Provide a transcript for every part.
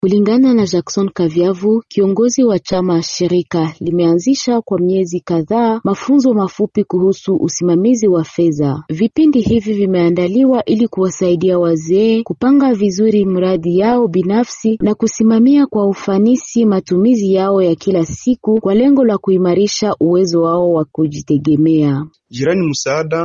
Kulingana na Jackson Kaviavu, kiongozi wa chama shirika limeanzisha kwa miezi kadhaa mafunzo mafupi kuhusu usimamizi wa fedha. Vipindi hivi vimeandaliwa ili kuwasaidia wazee kupanga vizuri mradi yao binafsi na kusimamia kwa ufanisi matumizi yao ya kila siku kwa lengo la kuimarisha uwezo wao wa kujitegemea. Jirani msaada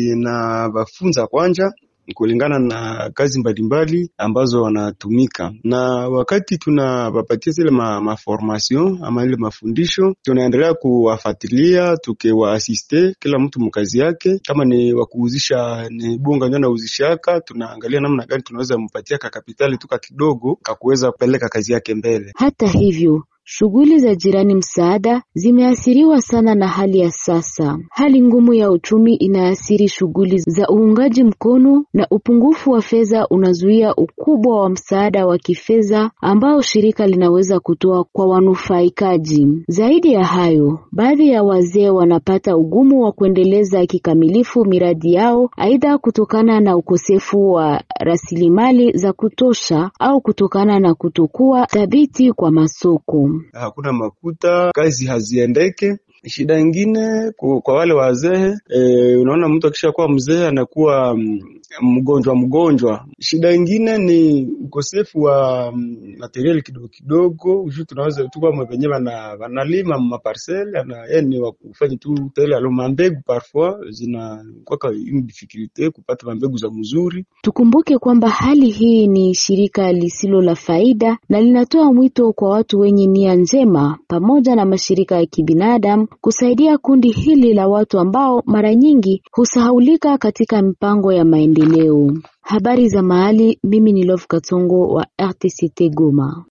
inawafunza kwanja kulingana na kazi mbalimbali ambazo wanatumika, na wakati tunawapatia zile ma, maformation ama ile mafundisho, tunaendelea kuwafuatilia tukiwaasiste kila mtu mkazi yake. Kama ni wakuuzisha ni bunga ndio anauzishaka, tunaangalia namna gani tunaweza mpatia ka kapitali tuka kidogo kakuweza kupeleka kazi yake mbele. Hata hivyo Shughuli za jirani msaada zimeathiriwa sana na hali ya sasa. Hali ngumu ya uchumi inaathiri shughuli za uungaji mkono na upungufu wa fedha unazuia ukubwa wa msaada wa kifedha ambao shirika linaweza kutoa kwa wanufaikaji. Zaidi ya hayo, baadhi ya wazee wanapata ugumu wa kuendeleza kikamilifu miradi yao, aidha kutokana na ukosefu wa rasilimali za kutosha au kutokana na kutokuwa thabiti kwa masoko. Hakuna makuta, kazi haziendeke. Shida ingine kwa wale wazee e, unaona mtu akishakuwa mzee anakuwa mgonjwa mgonjwa. Shida ingine ni ukosefu wa materiali kidogo kidogo, juu tunaweza tu kama wenyewe wanalima maparcel yani wakufanya tu tele alo mambegu parfois zinakwaka une difficulté kupata mambegu za mzuri. Tukumbuke kwamba hali hii ni shirika lisilo la faida na linatoa mwito kwa watu wenye nia njema pamoja na mashirika ya kibinadamu kusaidia kundi hili la watu ambao mara nyingi husahaulika katika mipango ya maendeleo. Habari za mahali, mimi ni Love Katongo wa RTCT Goma.